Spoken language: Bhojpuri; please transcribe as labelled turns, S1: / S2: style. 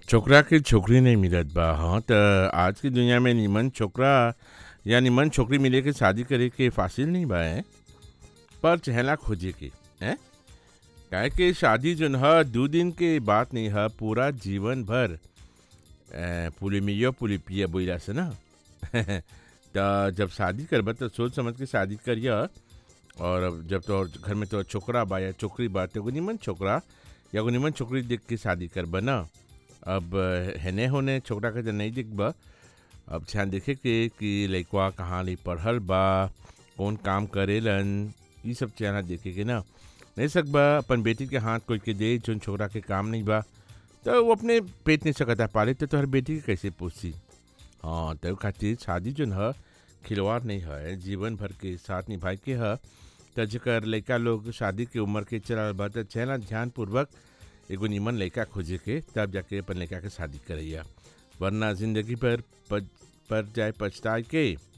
S1: छोकरा के छोकरी नहीं मिलत बा हाँ त आज की दुनिया में निमन छोकरा या निमन छोकरी मिले के शादी करे के फासिल नहीं बा हैं? पर चहला खोजे के हैं काहे कि शादी जोन ह दू दिन के बात नहीं ह पूरा जीवन भर पुलिमियो पुलिपिया बोला से ना त जब शादी करब तो सोच समझ के शादी करिय और अब जब तो घर में तो छोकरा बा या छोकरी बा तो एगो निमन छोकरा या एगो निमन छोकरी देख के शादी करब ना अब हेने होने छोकरा के तो नहीं दिखब अब ध्यान देखे के कि लइकवा कहाँ ले पढ़ल बा कौन काम करेलन ई सब चेहरा देखे के ना नहीं सकबा अपन बेटी के हाथ कोई के दे जोन छोकरा के काम नहीं बा तो वो अपने पेट नहीं सकता पाले तो तोहर बेटी के कैसे पोसी हाँ तो खातिर शादी जोन ह खिलवाड़ नहीं है जीवन भर के साथ निभाए के ह त जेकर लइका लोग शादी के उम्र के चलल बा त चेहरा ध्यानपूर्वक एगो निमन लइका खोजे के तब जाके अपन लइका के शादी करैया वरना जिंदगी पर पज, पर जाए पछताए के